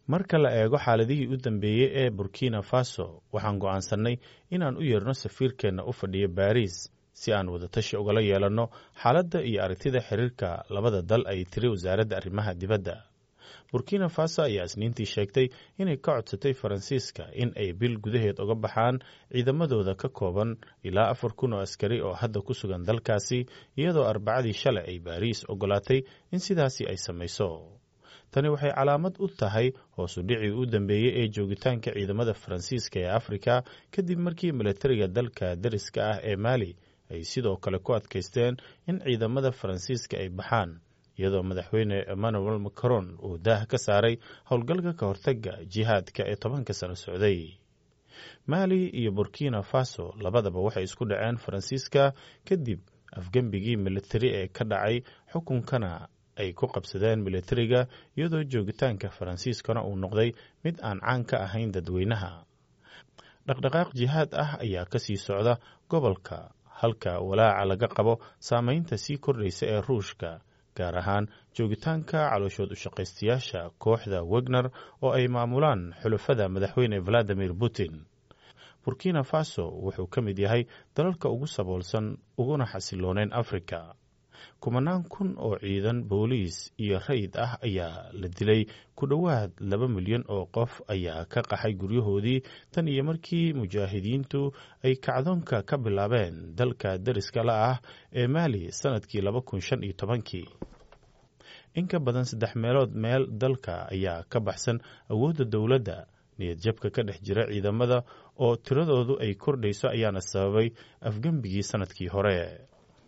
marka la eego xaaladihii u dambeeyey ee burkina faso waxaan go'aansannay inaan u yeerno safiirkeenna u fadhiyo baariis si aan wadatashi ugala yeelanno xaaladda iyo aragtida xiriirka labada dal ay tiri wasaaradda arrimaha dibadda burkina faso ayaa isniintii sheegtay inay ka codsatay faransiiska in ay bil gudaheed uga baxaan ciidamadooda ka kooban ilaa afar kun oo askari oo hadda ku sugan dalkaasi iyadoo arbacadii shalay ay baariis ogolaatay in sidaasi ay samayso tani waxay calaamad u tahay hoosu dhicii u dambeeyey ee joogitaanka ciidamada faransiiska ee afrika kadib markii milatariga dalka dariska ah ee maali ay sidoo kale ku adkaysteen in ciidamada faransiiska ay baxaan iyadoo madaxweyne emmanuel macron uu daah ka saaray howlgalka ka hortaga jihaadka ee tobanka sano socday maali iyo burkina faso labadaba waxay isku dhaceen faransiiska kadib afgembigii militari ee ka dhacay xukunkana ay ku qabsadeen militariga iyadoo joogitaanka faransiiskana uu noqday mid aan caan ka ahayn dadweynaha dhaqdhaqaaq jihaad ah ayaa ka sii socda gobolka halka walaaca laga qabo saameynta sii kordhaysa ee ruushka gaar ahaan joogitaanka calooshood ushaqaystayaasha kooxda wegner oo ay maamulaan xulafada madaxweyne valadimir putin burkina faso wuxuu ka mid yahay dalalka ugu saboolsan uguna xasilooneyn afrika kumanaan kun oo ciidan booliis iyo rayid ah ayaa la dilay ku dhowaad laba milyan oo qof ayaa ka qaxay guryahoodii tan iyo markii mujaahidiintu ay kacdoonka ka bilaabeen dalka dariska la ah ee maali sanadkii laba kun shan iyo tobankii in ka badan saddex meelood meel dalka ayaa ka baxsan awoodda dowladda niyad jabka ka dhex jira ciidamada oo tiradoodu ay kordhayso ayaana sababay afgembigii sanadkii hore